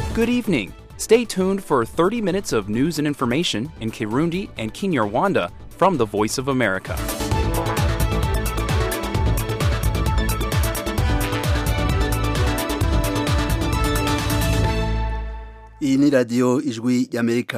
Good evening. Stay tuned for 30 minutes of news and information in Kirundi and Kinyarwanda from the Voice of America. iyi ni radiyo ijwi y'amerika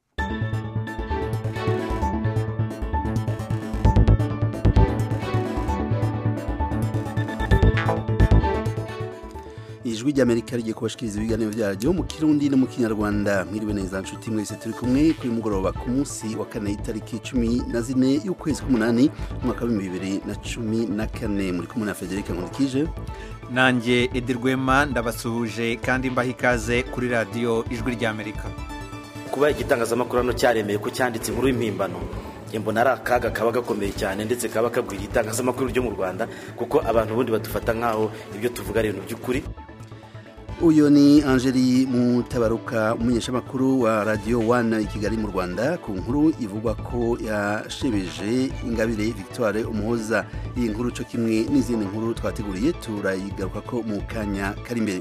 ijwi ry'amerika rigiye kubashikiriza ibiganiro byaryo mu kirundi no mu kinyarwanda mwiriwe neza nshuti mwese turi kumwe kuri mugoroba ku munsi wa kane itariki cumi na zine y'ukwezi k'umunani umwaka w'ibihumbi bibiri na cumi na kane muri kumwe na federica nkurikije nanjye edi rwema ndabasuhuje kandi mbaha ikaze kuri radiyo ijwi ry'amerika kuba igitangazamakuru hano cyaremeye ko cyanditse inkuru y'impimbano njye mbona ari akaga kaba gakomeye cyane ndetse kaba kagwiriye itangazamakuru ryo mu rwanda kuko abantu ubundi badufata nk'aho ibyo tuvuga ari ibintu by'ukuri uyu ni angeli mutabaruka umumenyeshamakuru wa radiyo wana i kigali mu rwanda ku nkuru ivugwa ko yashebeje ingabire victoire umuhoza iyi nkuru cyo kimwe n'izindi nkuru twateguriye turayigaruka ko mu kanya kari imbere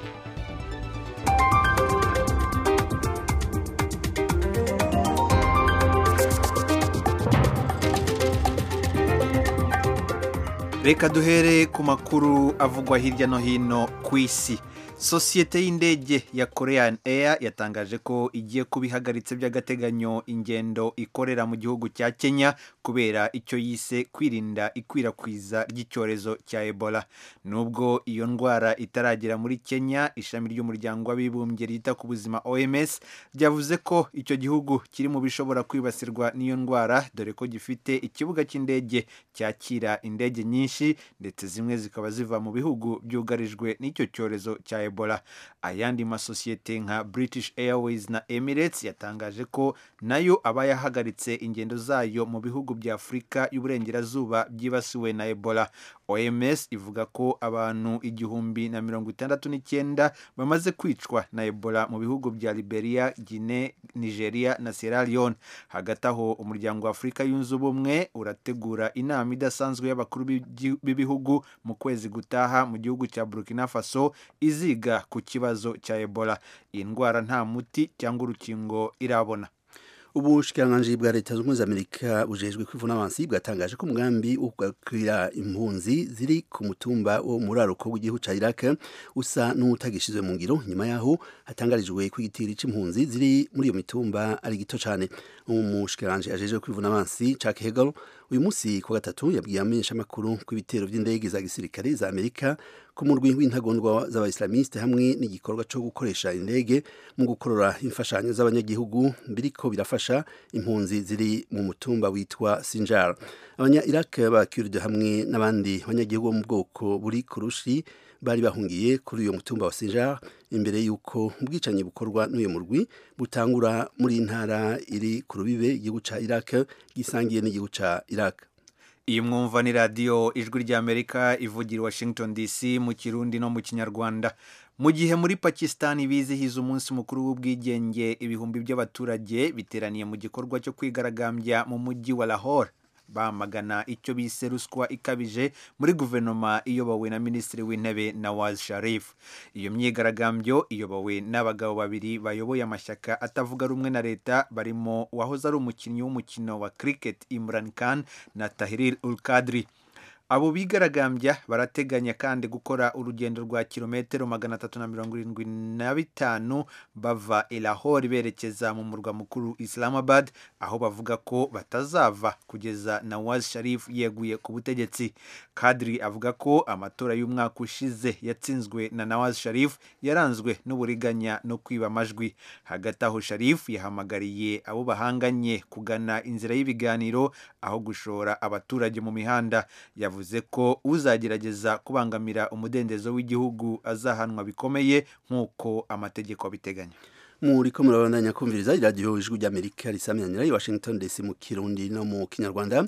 reka duhere ku makuru avugwa hirya no hino ku isi sosiyete y'indege ya korean air yatangaje ko igiye kuba ihagaritse by'agateganyo ingendo ikorera mu gihugu cya kenya kubera icyo yise kwirinda ikwirakwiza ry'icyorezo cya ebola nubwo iyo ndwara itaragera muri kenya ishami ry'umuryango w'abibumbye ryita ku buzima oms ryavuze ko icyo gihugu kiri mu bishobora kwibasirwa n'iyo ndwara dore ko gifite ikibuga cy'indege cyakira indege nyinshi ndetse zimwe zikaba ziva mu bihugu byugarijwe n'icyo cyorezo cya ebola ebola ayandi masosiyete nka british airways na emirates yatangaje ko nayo aba yahagaritse ingendo zayo mu bihugu bya afurika y'uburengerazuba byibasiwe na ebola oms ivuga ko abantu igihumbi na mirongo itandatu n'icyenda bamaze kwicwa na ebola mu bihugu bya liberia guine nigeria na sierra leone hagati aho umuryango wa afurika yunze ubumwe urategura inama idasanzwe y'abakuru b'ibihugu mu kwezi gutaha mu gihugu cya burkina faso iziga ku kibazo cya ebola iyi ndwara nta muti cyangwa urukingo irabona ubushikiranganji bwa leta zunze ubumwe za amerika bujejwe kwivuna abansi bwatangaje ko umugambi wo kugakwira impunzi ziri ku mutumba wo muri aruko w'igihugu ca iraq usa n'utagishizwe mu ngiro nyuma yaho hatangarijwe ko igitiri c'impunzi ziri muri iyo mitumba ari gito cane umushikiranganji ajejwe kwivuna abansi Chuck Hagel uyu munsi ku gatatu yabwiye amenyeshamakuru ko ibitero vy'indege za gisirikare za amerika ku murwi w'intagondwa z'abaislamiste hamwe n'igikorwa co gukoresha indege mu gukorora imfashanyo z'abanyagihugu biriko birafasha impunzi ziri mu mutumba witwa Sinjar abanya Iraq ba Kurd hamwe n'abandi banyagihugu bo mu bwoko buri kurushi bari bahungiye kuri uyo mutumba wa Sinjar imbere yuko ubwicanyi bukorwa n'uyu murwi butangura muri ntara iri ku rubibe igihugu ca Iraq gisangiye n'igihugu ca Iraq iyi mwumva ni radiyo ijwi ry'amerika ivugira washington dc mu kirundi no mu kinyarwanda mu gihe muri pakisitani bizihiza umunsi mukuru w'ubwigenge ibihumbi by'abaturage biteraniye mu gikorwa cyo kwigaragambya mu mujyi wa lahore bamagana icyo bise ruswa ikabije muri guverinoma iyobowe na minisitiri w'intebe nawaz sharif iyo myigaragambyo iyobowe n'abagabo babiri bayoboye amashyaka atavuga rumwe na leta barimo uwahoze ari umukinnyi w'umukino wa cricket imran khan na tahrir ul kadri abo bigaragambya barateganya kandi gukora urugendo rwa kilometero magana atatu na mirongo irindwi na bitanu bava elahori berekeza mu murwa mukuru islamabad aho bavuga ko batazava kugeza nawaz sharif yeguye ku butegetsi kadri avuga ko amatora y'umwaka ushize yatsinzwe na nawaz sharif yaranzwe n'uburiganya no kwiba amajwi hagati aho sharif yahamagariye abo bahanganye kugana inzira y'ibiganiro aho gushora abaturage mu mihanda yavuze yavuze ko uzagerageza kubangamira umudendezo w'igihugu azahanwa bikomeye nk'uko amategeko abiteganya muri ko murabandanya kumviriza iradiyo ijwi ry'amerika risamyanira i washington dc mu kirundi no mu kinyarwanda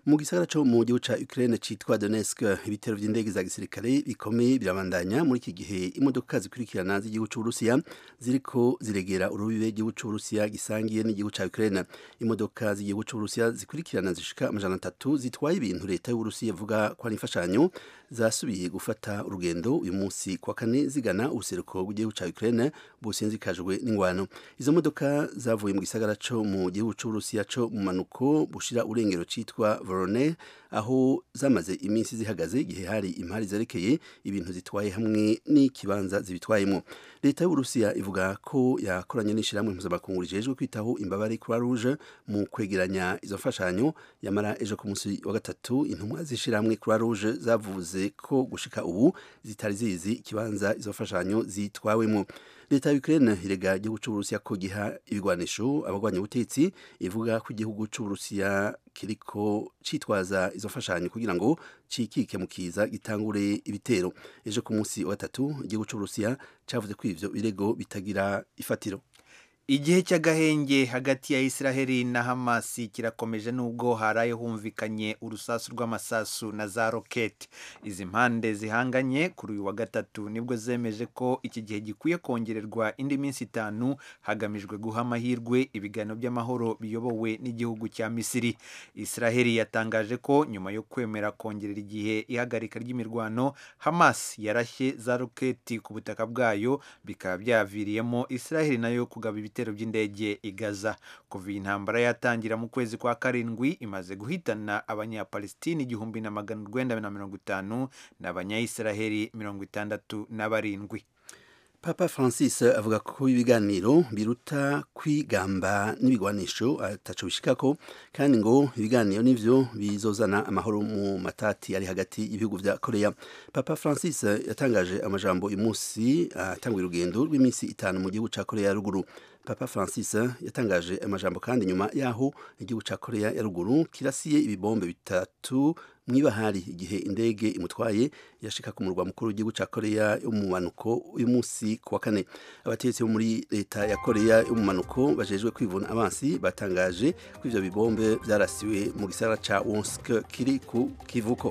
mu gisagara co mu gihugu ca Ukraine citwa Donetsk ibitero vy'indege za gisirikare bikomeye birabandanya muri iki gihe imodoka zikurikirana z'igihugu c'Uburusiya ziriko ziregera urubibe igihugu c'Uburusiya gisangiye n'igihugu ca Ukraine imodoka z'igihugu c'Uburusiya zikurikirana zishika amajana atatu zitwaye ibintu leta y'Uburusiya ivuga ko ari imfashanyo zasubiye gufata urugendo uyu munsi kwa kane zigana ubuseruko bw'igihugu ca Ukraine businzikajwe n'ingwano izo modoka zavuye mu gisagara co mu gihugu c'Uburusiya co mu manuko bushira urengero citwa Voronezh aho zamaze iminsi zihagaze igihe hari impari zerekeye ibintu zitwaye hamwe n'ikibanza zibitwayemo leta y'Uburusiya ivuga ko yakoranye n'ishirahamwe mpuzamakungu rijejwe kwitaho imbabare Croix Rouge mu kwegeranya izo mfashanyo yamara ejo ku munsi wa gatatu intumwa z'ishirahamwe Croix Rouge zavuze ko gushika ubu zitari zizi ikibanza izo mfashanyo zitwawemo leta ya Ukraine irega igihugu c'Uburusiya ko giha ibigwanisho abagwanya ubutetsi ivuga ko igihugu c'Uburusiya kiriko citwaza izo mfashanyo kugira ngo cikike mu kiza gitangure ibitero ejo ku munsi wa gatatu igihugu c'Uburusiya cavuze ko ivyo birego bitagira ifatiro igihe cy'agahenge hagati ya israheli na hamasi kirakomeje nubwo haraye humvikanye urusasu rw'amasasu na za roketi izi mpande zihanganye kuri uyu wa gatatu nibwo zemeje ko iki gihe gikwiye kongererwa indi minsi itanu hagamijwe guha amahirwe ibiganiro by'amahoro biyobowe n'igihugu cya misiri israheli yatangaje ko nyuma yo kwemera kongerera igihe ihagarika ry'imirwano hamas yarashye za roketi ku butaka bwayo bikaba byaviriyemo israheli nayo kugaba ibitero by'indege i Gaza kuva iyi ntambara yatangira mu kwezi kwa karindwi imaze guhitana abanyapalestini igihumbi na magana urwenda na mirongo itanu n'abanyayisiraheli mirongo itandatu na barindwi Papa Francis avuga ko ibiganiro biruta kwigamba n'ibigwanisho ataco bishikako kandi ngo ibiganiro nivyo bizozana amahoro mu matati ari hagati y'ibihugu vya Korea. Papa Francis yatangaje amajambo uyu munsi atanguye urugendo rw'iminsi itanu mu gihugu ca Korea ya ruguru. Papa Francis yatangaje amajambo kandi nyuma yaho igihugu ca Korea ya ruguru kirasiye ibibombe bitatu mwibahari igihe indege imutwaye yashika ku murwa mukuru w'igihugu ca Korea yo mu manuko uyu munsi kuwa kane abategetsi bo muri leta ya Korea yo mu manuko bajejwe kwivuna abansi batangaje ko ivyo bibombe vyarasiwe mu gisagara ca Wonsk kiri ku kivuko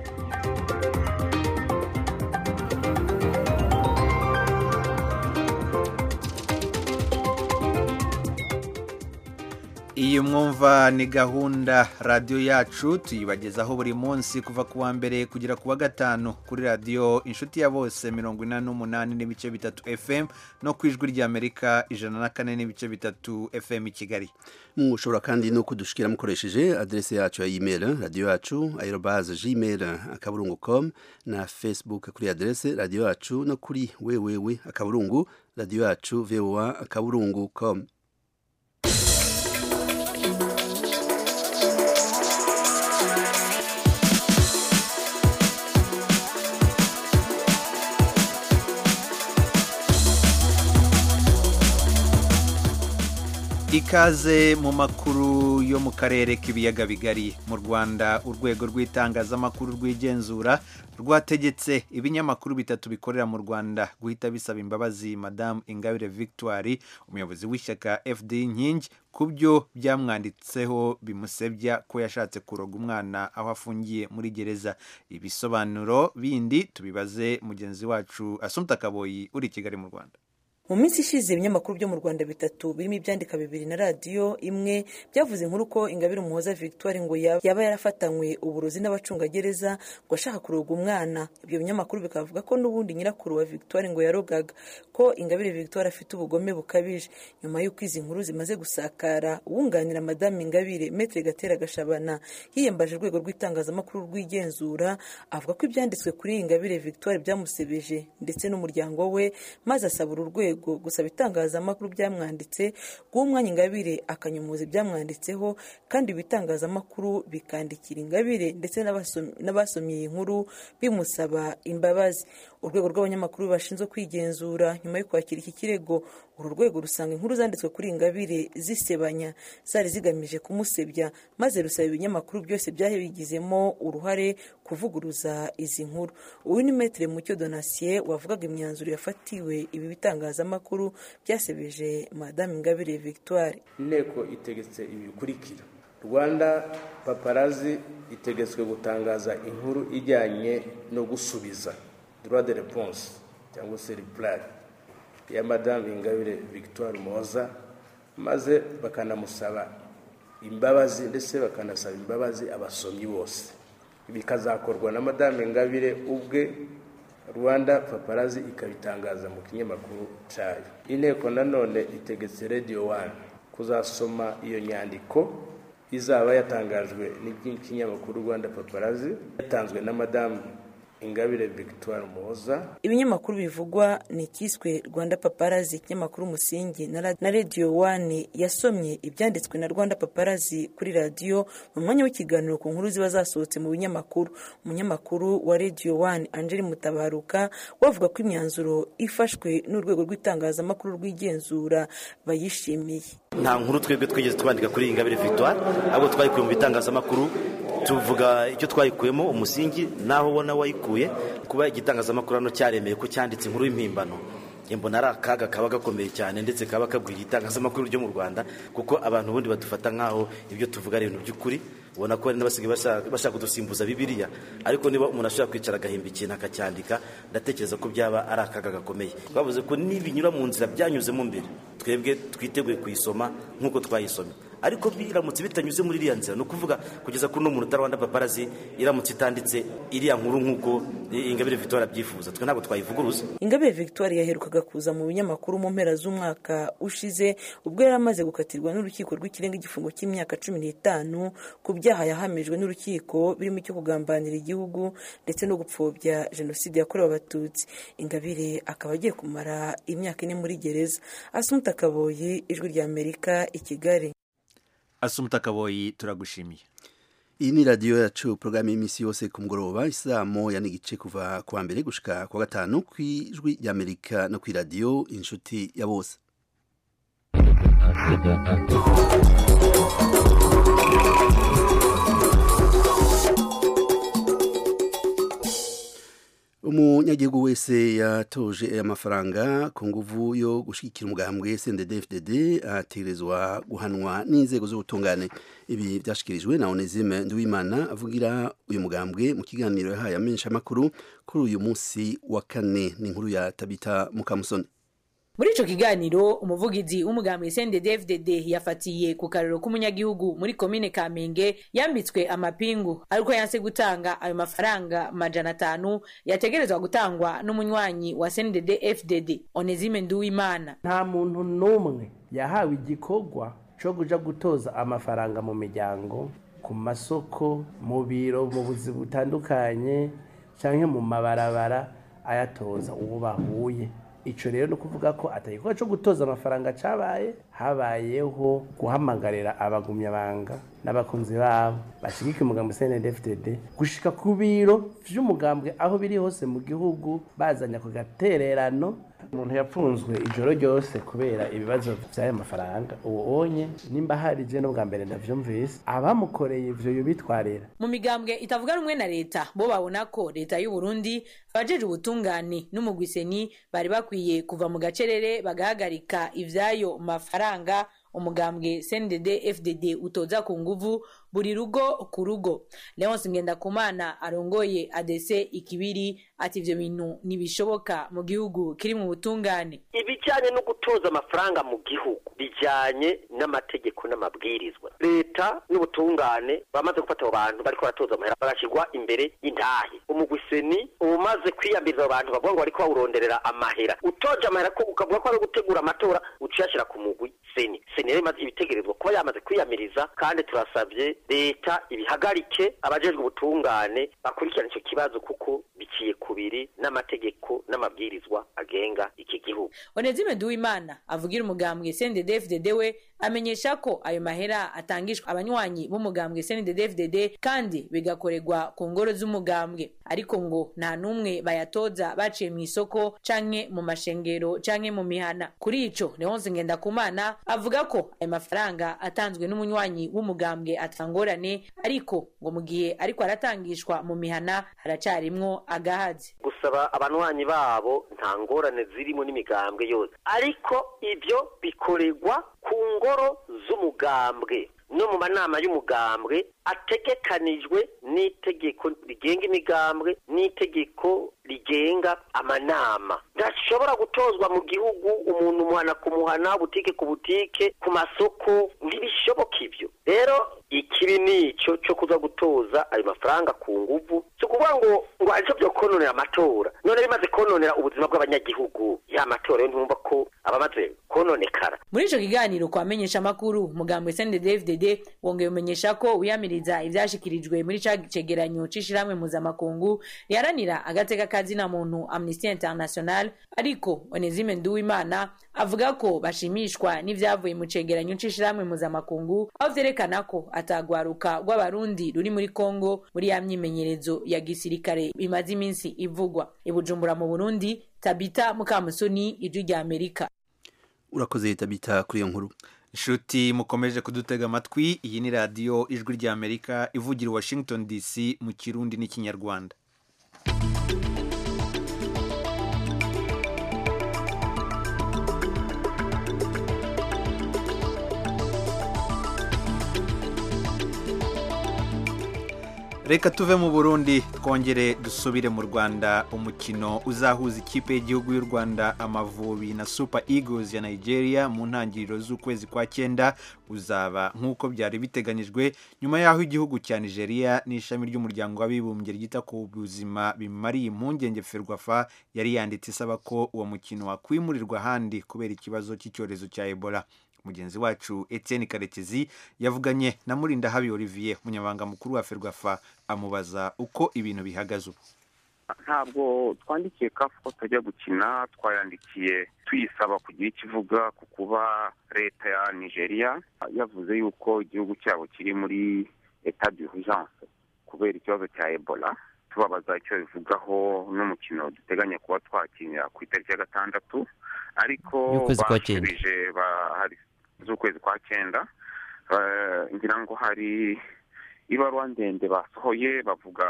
iyi mwumva ni gahunda radiyo yacu tuyibagezaho buri munsi kuva ku wa mbere kugera ku wa gatanu kuri radiyo inshuti ya bose mirongo inani n'umunani n'ibice bitatu fm no ku ijwi ry'amerika ijana na kane n'ibice bitatu fm i kigali mushobora kandi no kudushikira mukoresheje adrese yacu ya email radiyo yacu aerobase gmail akaburungu com na facebook kuri adrese radiyo yacu no kuri wewewe akaburungu radiyo yacu voa akaburungu com ikaze mu makuru yo mu karere k'ibiyaga bigari mu rwanda urwego rw'itangazamakuru rw'igenzura rwategetse ibinyamakuru bitatu bikorera mu rwanda guhita bisaba imbabazi madamu ingabire victoire umuyobozi w'ishyaka fd inkingi ku byo byamwanditseho bimusebya ko yashatse kuroga umwana aho afungiye muri gereza ibisobanuro bindi tubibaze mugenzi wacu asumta kaboyi uri i kigali mu rwanda mu minsi ishize ibinyamakuru byo mu rwanda bitatu birimo ibyandika bibiri na radiyo imwe byavuze inkuru ko ingabire umuhoza victoire ngo yaba yarafatanywe uburozi n'abacungagereza ngo ashaka kuroga umwana ibyo binyamakuru bikavuga ko n'ubundi nyirakuru wa victoire ngo yarogaga ko ingabire victoire afite ubugome bukabije nyuma y'uko izi nkuru zimaze gusakara uwunganira madamu ingabire metere gatera gashabana yiyambaje urwego rw'itangazamakuru rw'igenzura avuga ko ibyanditswe kuri ingabire victoire byamusebeje ndetse n'umuryango we maze asaba uru rwego gusaba itangazamakuru byamwanditse guha umwanya ingabire akanyomoza ibyamwanditseho kandi ibitangazamakuru bikandikira ingabire ndetse n'abasomye iyi nkuru bimusaba imbabazi urwego rw'abanyamakuru bashinzwe kwigenzura nyuma yo kwakira iki kirego uru rwego rusanga inkuru zanditswe kuri ingabire zisebanya zari zigamije kumusebya maze rusaba ibinyamakuru byose byari bigizemo uruhare kuvuguruza izi nkuru uyu ni metere mucyo donasiye wavugaga imyanzuro yafatiwe ibi bitangazamakuru byasebeje madamu ingabire victoire inteko itegetse ibi bikurikira rwanda paparazi itegetswe gutangaza inkuru ijyanye no gusubiza droit de réponse cyangwa se reply ya madame ingabire victoire moza maze bakanamusaba imbabazi ndetse bakanasaba imbabazi abasomyi bose bikazakorwa na madame ingabire ubwe rwanda paparazi ikabitangaza mu kinyamakuru cyayo inteko nanone itegetse radio one kuzasoma iyo nyandiko izaba yatangajwe n'ikinyamakuru rwanda paparazi yatanzwe na madamu ingabire victoire muhoza ibinyamakuru bivugwa ni icyiswe rwanda paparazi ikinyamakuru umusingi na radiyo wani yasomye ibyanditswe na rwanda paparazi kuri radiyo mu mwanya w'ikiganiro ku nkuru ziba zasohotse mu binyamakuru umunyamakuru wa radiyo wani angeli mutabaruka wavuga ko imyanzuro ifashwe n'urwego rw'itangazamakuru rw'igenzura bayishimiye nta nkuru twebwe twigeze twandika kuri ingabire victoire ahubwo twayikuye mu bitangazamakuru tuvuga icyo twayikuyemo umusingi naho ubona wayikuye kuba igitangazamakuru hano cyaremeye ko cyanditse inkuru y'impimbano mbona ari akaga kaba gakomeye cyane ndetse kaba kabwira itangazamakuru ryo mu rwanda kuko abantu ubundi badufata nk'aho ibyo tuvuga ari ibintu by'ukuri ubona ko hari n'abasigaye bashaka kudusimbuza bibiriya ariko niba umuntu ashobora kwicara agahimba ikintu akacyandika ndatekereza ko byaba ari akaga gakomeye twavuze ko nibinyura mu nzira byanyuzemo mbere twebwe twiteguye kuyisoma nk'uko twayisomye ariko biramutse bitanyuze muri iriya nzira ni ukuvuga kugeza kuri uno muntu utarabona paparazi iramutse itanditse iriya nkuru nk'uko ingabire victoire abyifuza twe ntabwo twayivuguruza ingabire victoire yaherukaga kuza mu binyamakuru mu mpera z'umwaka ushize ubwo yari amaze gukatirwa n'urukiko rw'ikirenga igifungo cy'imyaka cumi n'itanu ku byaha yahamijwe n'urukiko birimo icyo kugambanira igihugu ndetse no gupfobya jenoside yakorewe abatutsi ingabire akaba agiye kumara imyaka ine muri gereza asumuta kaboyi ijwi rya amerika i kigali asumuta kaboyi turagushimiye iyi ni radiyo yacu porogaramu y'iminsi yose ku mugoroba isaa moya n'igice kuva ku wa mbere gushika ku wa gatanu ku ijwi ry'amerika no ku iradiyo inshuti ya bose umunyagihugu wese yatoje amafaranga ku nguvu yo gushyigikira umugambwe CNDD-FDD ategerezwa guhanwa n'inzego z'ubutungane ibi byashyikirijwe na Onesime Nduwimana avugira uyu mugambwe mu kiganiro yahaye amenyeshamakuru kuri uyu munsi wa kane ni inkuru ya Tabita Mukamusoni muri ico kiganiro umuvugizi w'umugambi CNDD-FDD yafatiye ku karero k'umunyagihugu muri komine Kamenge yambitswe amapingu ariko yanse gutanga ayo mafaranga majana atanu yategerezwa gutangwa n'umunywanyi wa CNDD-FDD Onesime Nduwimana nta muntu n'umwe yahawe igikorwa co kuja gutoza amafaranga mu miryango ku masoko mu biro mu buzi butandukanye canke mu mabarabara ayatoza uwo bahuye ico rero ni ukuvuga ko atagikorwa co gutoza amafaranga cabaye habayeho guhamagarira abagumyabanga n'abakunzi babo bashigika umugambi CNDD-FDD gushika ku biro vy'umugambwe aho biri hose mu gihugu bazanya ku gatererano umuntu yapfunzwe ijoro ryose kubera ibibazo vy'ayo mafaranga uwo onye nimba hari je n'ubwa mbere ndavyumvise abamukoreye ivyo yobitwarira mu migambwe itavuga rumwe na leta bo babona ko leta y'u Burundi abajeje ubutungane n'umugwiseni bari bakwiye kuva mu gacerere bagahagarika ivyayo mafaranga umugambwe CNDD FDD utoza ku nguvu buri rugo ku rugo Leonce Ngendakumana arongoye ADC ikibiri ati ivyo bintu ntibishoboka mu gihugu kiri mu butungane ibijyanye no gutoza amafaranga mu gihugu bijyanye n'amategeko n'amabwirizwa leta n'ubutungane bamaze gufata abo bantu bariko baratoza amahera bagashyirwa imbere y'intahe umugwiseni umaze kwiyambiriza abo bantu bavuga ngo bariko bawuronderera amahera utoje amahera ko ukavuga ko ari gutegura amatora uciyashyira ku mugwi seni seni rero imaze ibitegerezwa kuba yamaze kwiyamiriza kandi turasabye leta ibihagarike abajejwe ubutungane bakurikirana icyo kibazo kuko biciye kubiri n'amategeko n'amabwirizwa agenga iki gihugu Onezime Duwimana avugira umugambwe CNDD-FDD we amenyesha ko ayo mahera atangishwa abanywanyi b'umugambwe CNDD-FDD kandi bigakorerwa ku ngoro z'umugambwe ariko ngo nta n'umwe bayatoza baciye mu isoko canke mu mashengero canke mu mihana kuri ico Leonce Ngendakumana avuga ko ayo mafaranga atanzwe n'umunywanyi w'umugambwe atangorane ariko ngo mu gihe ariko aratangishwa mu mihana haracarimwo agahazi gusaba abanywanyi babo nta ngorane zirimo n'imigambwe yose ariko ibyo bikorerwa ku ngoro z'umugambwe no mu manama y'umugambwe ategekanijwe n'itegeko rigenga imigambwe n'itegeko rigenga amanama ntashobora gutozwa mu gihugu umuntu umuhana ku muhana butike ku butike ku masoko ntibishoboka ibyo rero ikibi ni icyo cyo kuza gutoza ayo mafaranga ku nguvu si ukuvuga ngo ngo aricyo byo kononera amatora none bimaze kononera ubuzima bw'abanyagihugu ya matora yo ntumva ko abamaze kononekara muri ico kiganiro kwa menyesha amakuru mugambwe CNDD-FDD wongeye umenyesha ko wiyamiriza ivyashikirijwe muri ca cegeranyo c'ishirahamwe mpuzamakungu riharanira agateka kazina muntu Amnesty International ariko Onesime Nduwimana avuga ko bashimishwa n'ivyavuye mu cegeranyo c'ishirahamwe mpuzamakungu aho vyerekana ko atagwaruka rw'abarundi ruri muri Kongo muri ya myimenyerezo ya gisirikare imaze iminsi ivugwa ibujumbura mu Burundi Tabita Mukamusoni ijwi rya Amerika urakoze tabita kuri iyo nkuru inshuti mukomeje kudutega amatwi iyi ni radiyo ijwi ry'amerika ivugira i washington dc mu kirundi n'ikinyarwanda reka tuve mu burundi twongere dusubire mu rwanda umukino uzahuza ikipe y'igihugu y'u rwanda amavubi na super eagles ya nigeria mu ntangiriro z'ukwezi kwa cyenda uzaba nk'uko byari biteganyijwe nyuma y'aho igihugu cya nigeria n'ishami ry'umuryango w'abibumbye ryita ku buzima bimariye impungenge ferwafa yari yanditse isaba ko uwo mukino wakwimurirwa ahandi kubera ikibazo cy'icyorezo cya ebola mugenzi wacu Etienne karekezi yavuganye na murindahabi olivier umunyamabanga mukuru wa ferwafa amubaza uko ibintu bihagaze ubu ntabwo twandikiye kafu ko tutajya gukina twayandikiye tuyisaba kugira icyo ivuga ku kuba leta ya nigeria yavuze yuko igihugu cyabo kiri muri etat d'urgence kubera ikibazo cya ebola tubabaza icyo bivugaho n'umukino duteganya kuba twakinira ku itariki ya gatandatu ariko bashubije bahari z'ukwezi kwa cyenda ngira ngo hari ibaruwa ndende basohoye bavuga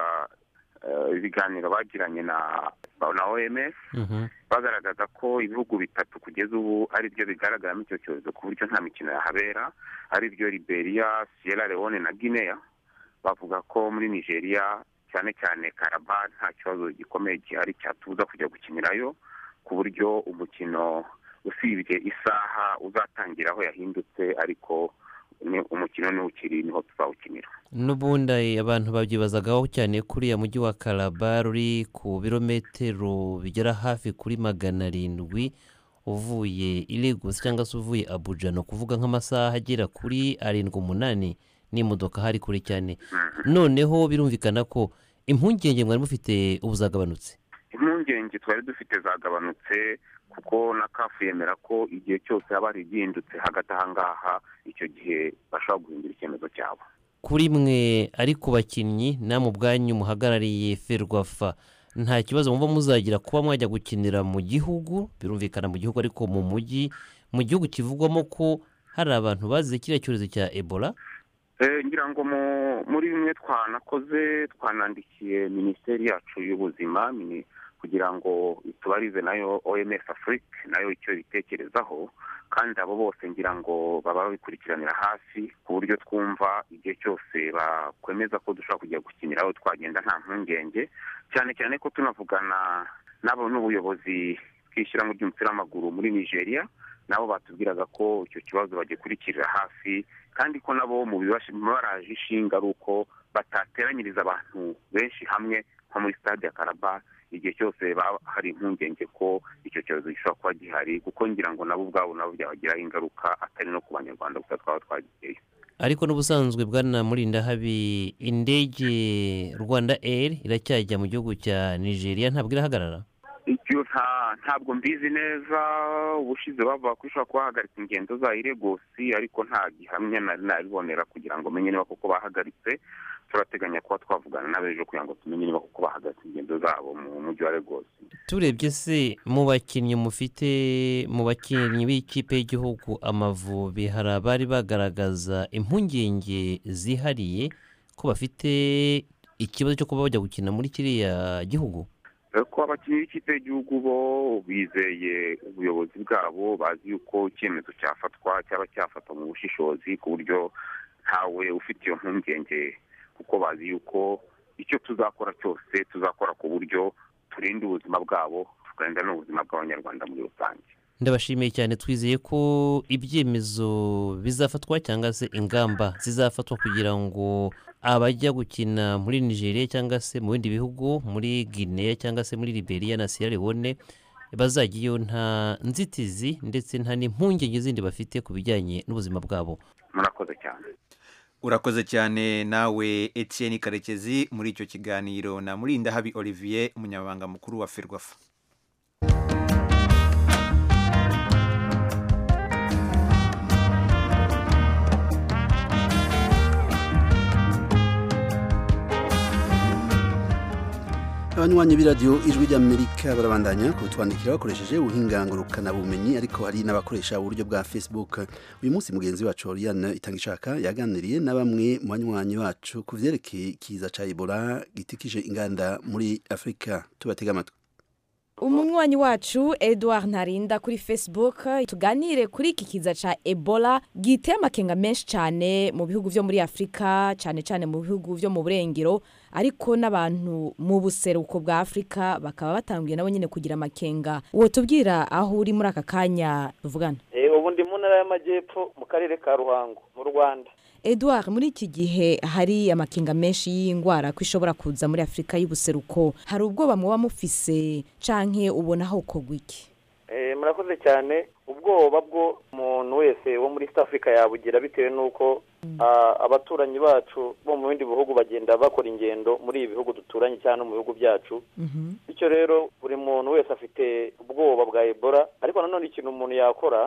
ibiganiro bagiranye na na oms bagaragaza ko ibihugu bitatu kugeza ubu ari byo bigaragaramo icyo cyorezo ku buryo nta mikino yahabera ari byo liberia sierra leone na guinea bavuga ko muri nigeria cyane cyane karaba nta kibazo gikomeye gihari cyatubuza kujya gukinirayo ku buryo umukino usibye isaha uzatangira aho yahindutse ariko umukino niwo ukiri niho tuzawukinira n'ubundi abantu babyibazagaho cyane kuriya mujyi wa karaba ruri ku birometero bigera hafi kuri magana arindwi uvuye iregusi cyangwa se uvuye abuja ni ukuvuga nk'amasaha agera kuri arindwi umunani n'imodoka hari kure cyane noneho birumvikana ko impungenge mwari mufite ubu zagabanutse impungenge twari dufite zagabanutse kuko na kafu yemera ko igihe cyose haba hari igihindutse hagati aha ngaha icyo gihe bashobora guhindura icyemezo cyabo kuri mwe ari ku bakinnyi namwe ubwanyu muhagarariye ferwafa nta kibazo mwumva muzagira kuba mwajya gukinira mu gihugu birumvikana mu gihugu ariko mu mujyi mu gihugu kivugwamo ko hari abantu bazize kiriya cyorezo cya ebola ngira ngo muri bimwe twanakoze twanandikiye minisiteri yacu y'ubuzima kugira ngo itubarize nayo oms afurika nayo icyo ibitekerezaho kandi abo bose ngira ngo baba babikurikiranira hafi ku buryo twumva igihe cyose bakwemeza ko dushobora kujya gukinira aho twagenda nta mpungenge cyane cyane ko tunavugana nabo n'ubuyobozi bw'ishyirahamwe ry'umupira w'amaguru muri nigeria nabo batubwiraga ko icyo kibazo bagikurikirira hafi kandi ko nabo mu bibaraje ishinga ari uko batateranyiriza abantu benshi hamwe nko muri stade ya karaba igihe cyose hari impungenge ko icyo cyorezo gishobora kuba gihari kuko ngira ngo nabo ubwabo nabo byabagiraho ingaruka atari no ku banyarwanda gusa twaba twagiyeyo ariko n'ubusanzwe bwana murinda habi indege rwanda air iracyajya mu gihugu cya nigeria ntabwo irahagarara icyo ntabwo mbizi neza ubushize bavuga ko ishobora kuba bahagaritse ingendo zayo iregosi ariko nta gihamya nari nabibonera kugira ngo menye niba koko bahagaritse turateganya kuba twavugana n'abejo kugira ngo tumenye niba koko bahagaritse ingendo zabo mu mujyi wa regosi turebye se mu bakinnyi mufite mu bakinnyi b'ikipe y'igihugu amavubi hari abari bagaragaza impungenge zihariye ko bafite ikibazo cyo kuba bajya gukina muri kiriya gihugu ko abakinnyi b'ikipe y'igihugu bo bizeye ubuyobozi bwabo bazi yuko icyemezo cyafatwa cyaba cyafatwa mu bushishozi ku buryo ntawe ufite iyo mpungenge kuko bazi yuko icyo tuzakora cyose tuzakora ku buryo turinda ubuzima bwabo tukarinda n'ubuzima bw'abanyarwanda muri rusange ndabashimiye cyane twizeye ko ibyemezo bizafatwa cyangwa se ingamba zizafatwa kugira ngo abajya gukina muri nigeria cyangwa se mu bindi bihugu muri guinea cyangwa se muri liberia na sierra leone bazajyayo nta nzitizi ndetse nta n'impungenge zindi bafite ku bijyanye n'ubuzima bwabo murakoze cyane urakoze cyane nawe etienne karekezi muri icyo kiganiro na murindahabi olivier umunyamabanga mukuru wa ferwafa abanywanyi b'iradiyo ijwi ry'amerika barabandanya kutwandikira bakoresheje ubuhingangurukabumenyi ariko hari n'abakoresha uburyo bwa facebook uyu munsi mugenzi wacu oriane itangishaka yaganiriye na bamwe mu banywanyi bacu ku byerekeye ikiza cya ebola gitikije inganda muri afurika tubatega amatwi umunywanyi wacu edouard ntarinda kuri facebook tuganire kuri iki kiza ca ebola giteye amakenga menshi cyane mu bihugu vyo muri afurika cyane cyane mu bihugu vyo mu burengero ariko n'abantu mu buseruko bwa afurika bakaba batanguye nabo nyine kugira amakenga uwo tubwira aho uri muri aka kanya tuvugana ubu ndi mu ntara y'amajyepfo mu karere ka ruhango mu rwanda edouard muri iki gihe hari amakenga menshi y'indwara ko ishobora kuza muri afurika y'ubuseruko hari ubwoba muba mufise canke ubona aho kogwa iki murakoze cyane ubwoba bwo umuntu wese wo muri east africa yabugira bitewe n'uko abaturanyi bacu bo mu bindi bihugu bagenda bakora ingendo muri ibi bihugu duturanye cyangwa mu bihugu byacu bityo rero buri muntu wese afite ubwoba bwa ebola ariko nanone ikintu umuntu yakora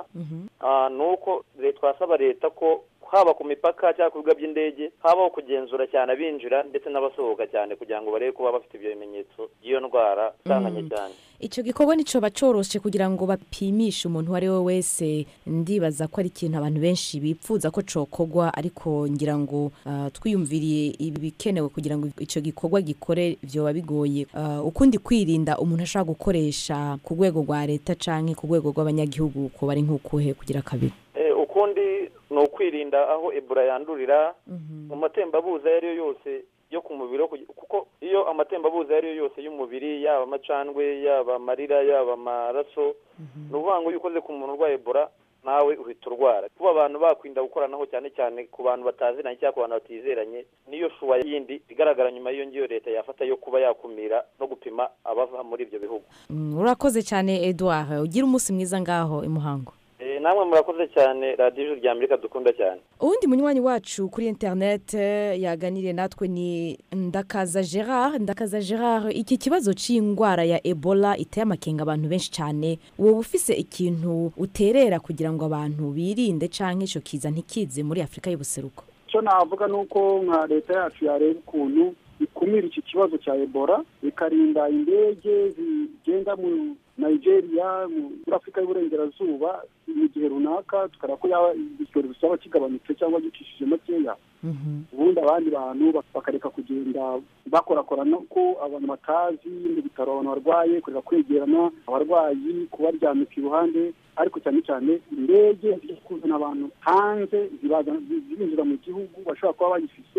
ni uko twasaba leta ko haba ku mipaka cyangwa ku bibuga by'indege habaho kugenzura cyane abinjira ndetse n'abasohoka cyane kugira ngo barebe kuba bafite ibyo bimenyetso by'iyo ndwara itanganye cyane icyo gikorwa nicyo bacoroshe kugira ngo bapimishe umuntu uwo ari we wese ndibaza ko ari ikintu abantu benshi bipfuza ko cokogwa ariko ngira ngo uh, twiyumviriye ibikenewe kugira ngo icyo gikorwa gikore byoba bigoye uh, ukundi kwirinda umuntu ashobora gukoresha ku rwego rwa leta canke ku rwego rw'abanyagihugu kuba ari nk'ukuhe kugira kabiri ukundi ni ukwirinda aho ebola yandurira mu matembabuzi ayo ari yo yose yo ku mubiri kuko iyo amatembabuzi ayo ari yo yose y'umubiri yaba amacandwe yaba amarira yaba amaraso ni ukuvuga ngo iyo ukoze ku muntu urwaye ebola nawe uhita urwara kuba abantu bakwirinda gukoranaho cyane cyane ku bantu bataziranye cyangwa ku bantu batizeranye niyo shuwa yindi igaragara nyuma y'iyo ngiyo leta yafata yo kuba yakumira no gupima abava muri ibyo bihugu urakoze cyane edouard ugira umunsi mwiza ngaho i muhango namwe murakoze cyane radiyo ijuru rya amerika dukunda cyane uwundi munywanyi wacu kuri interineti yaganiriye natwe ni ndakaza gerard ndakaza gerard iki kibazo cy'indwara ya ebola iteye amakenga abantu benshi cyane wowe ufise ikintu uterera kugira ngo abantu birinde cyangwa icyo kiza ntikize muri afurika y'ubuseruko icyo navuga ni uko nka leta yacu yareba ukuntu ikumira iki kibazo cya ebola ikarinda indege zigenda mu nigeria muri afurika y'uburengerazuba mu gihe runaka tukareba ko yaba icyorezo cyaba kigabanutse cyangwa gicishije makeya ubundi abandi bantu bakareka kugenda bakorakorana ko abantu batazi mu bitaro abantu barwaye kureka kwegerana abarwayi kubaryamika iruhande ariko cyane cyane indege zijya kuzana abantu hanze zibinjira mu gihugu bashobora kuba bayifise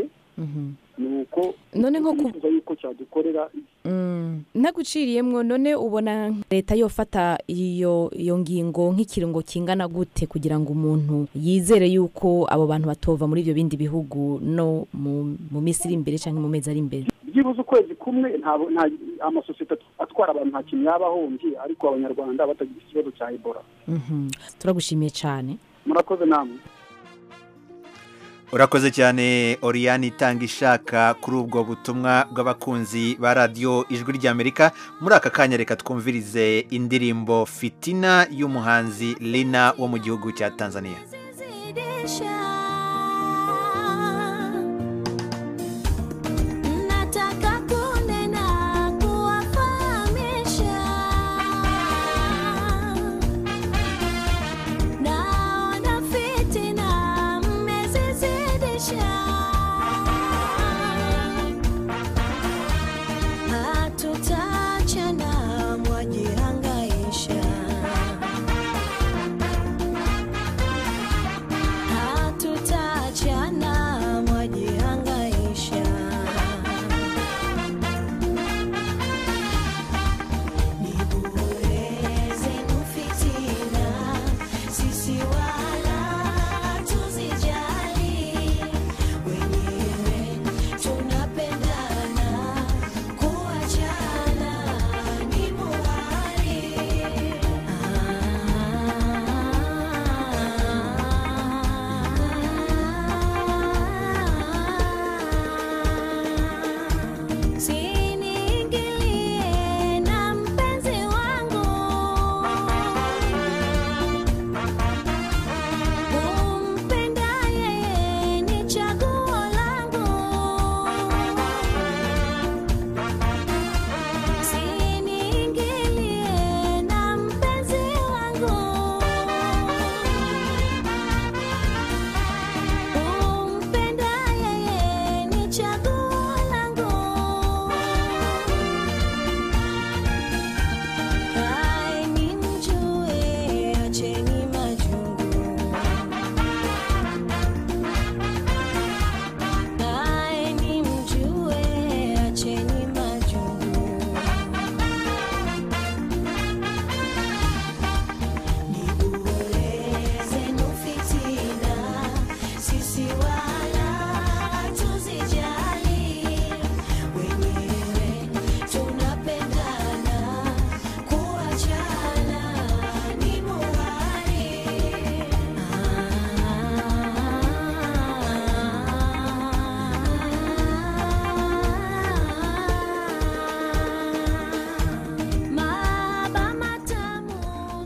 ni uko none nko kuvuga yuko cyadukorera naguciriyemwo none ubona leta yofata iyo iyo ngingo nk'ikirungo kingana gute kugira ngo umuntu yizere yuko abo bantu batova muri ibyo bindi bihugu no mu minsi iri imbere cyangwa mu mezi ari imbere byibuze ukwezi kumwe nta amasosiyete atwara abantu nta kintu yaba ahombye ariko abanyarwanda batagira ikibazo cya ebola turagushimiye cyane murakoze namwe urakoze cyane oriyani itanga ishaka kuri ubwo butumwa bw'abakunzi ba radiyo ijwi ry'amerika muri aka kanya reka twumvirize indirimbo fitina y'umuhanzi lina wo mu gihugu cya tanzania Hatutachana mwajihangaisha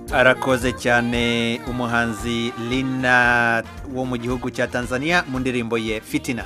arakoze cyane umuhanzi lina wo mu gihugu cya tanzania mu ndirimbo ye fitina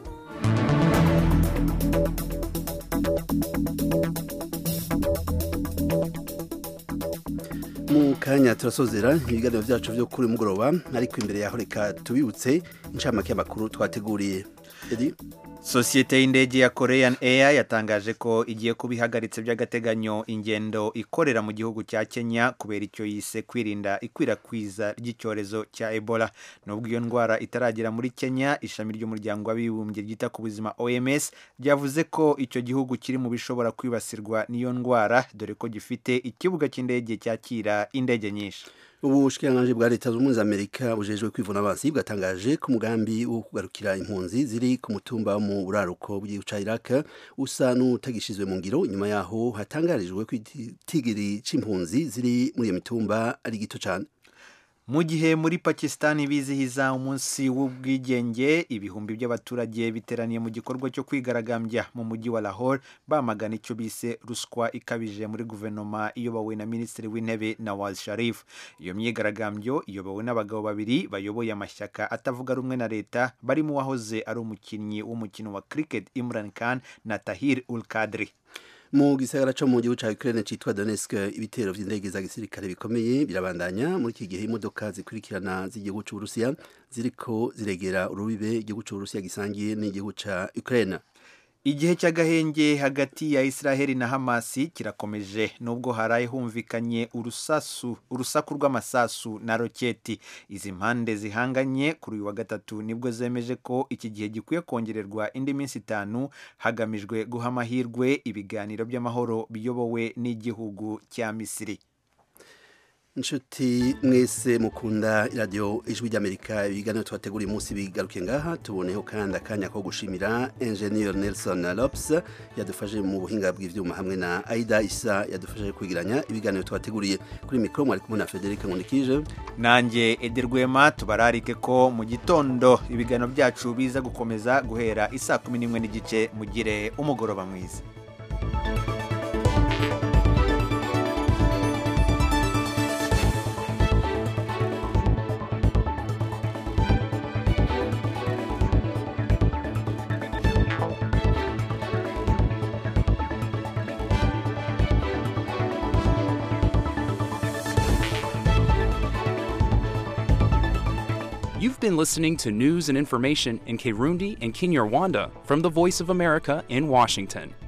mu kanya turasozera ibiganiro byacu byo kuri mugoroba ariko imbere yaho reka tubibutse inshamake y'amakuru twateguriye Edi? sosiyete y'indege ya korean air yatangaje ko igiye kuba ihagaritse by'agateganyo ingendo ikorera mu gihugu cya kenya kubera icyo yise kwirinda ikwirakwiza ry'icyorezo cya ebola nubwo iyo ndwara itaragera muri kenya ishami ry'umuryango w'abibumbye ryita ku buzima oms ryavuze ko icyo gihugu kiri mu bishobora kwibasirwa n'iyo ndwara dore ko gifite ikibuga cy'indege cyakira indege nyinshi ubushikiranganji bwa leta zunze ubumwe za amerika bujejwe kwivuna abansi bwatangaje ko umugambi wo kugarukira impunzi ziri ku mutumba wo mu buraruko bw'igihugu ca iraq usa n'utagishizwe mu ngiro nyuma yaho hatangarijwe ko igitigiri c'impunzi ziri muri iyo mitumba ari gito cane mu gihe muri pakisitani bizihiza umunsi w'ubwigenge ibihumbi by'abaturage biteraniye mu gikorwa cyo kwigaragambya mu mujyi wa lahore bamagana icyo bise ruswa ikabije muri guverinoma iyobowe na minisitiri w'intebe nawaz sharif iyo myigaragambyo iyobowe n'abagabo babiri bayoboye amashyaka atavuga rumwe na leta barimo uwahoze ari umukinnyi w'umukino wa cricket imran khan na tahir ul kadri mu gisagara co mu gihugu ca Ukraine citwa Donetsk ibitero vy'indege za gisirikare bikomeye birabandanya muri iki gihe imodoka zikurikirana z'igihugu c'Uburusiya ziriko ziregera urubibe igihugu c'Uburusiya gisangiye n'igihugu ca Ukraine igihe cy'agahenge hagati ya israheli na hamasi kirakomeje nubwo haraye humvikanye urusasu urusaku rw'amasasu na roketi izi mpande zihanganye kuri uyu wa gatatu nibwo zemeje ko iki gihe gikwiye kongererwa indi minsi itanu hagamijwe guha amahirwe ibiganiro by'amahoro biyobowe n'igihugu cya misiri inshuti mwese mukunda iradiyo ijwi ry'amerika ibiganiro tubateguriye umunsi bigaruke ngaha tuboneho kandi akanya ko gushimira enjeniyeri nelson lopes yadufashe mu buhinga bw'ibyuma hamwe na aida isa yadufashe kwigiranya ibiganiro tubateguriye kuri mikoro mwari kumwe na frederic nkundikije nanjye ederwema tubararike ko mu gitondo ibiganiro byacu biza gukomeza guhera isaa kumi n'imwe n'igice mugire umugoroba mwiza You've been listening to news and information in Kirundi and Kinyarwanda from the Voice of America in Washington.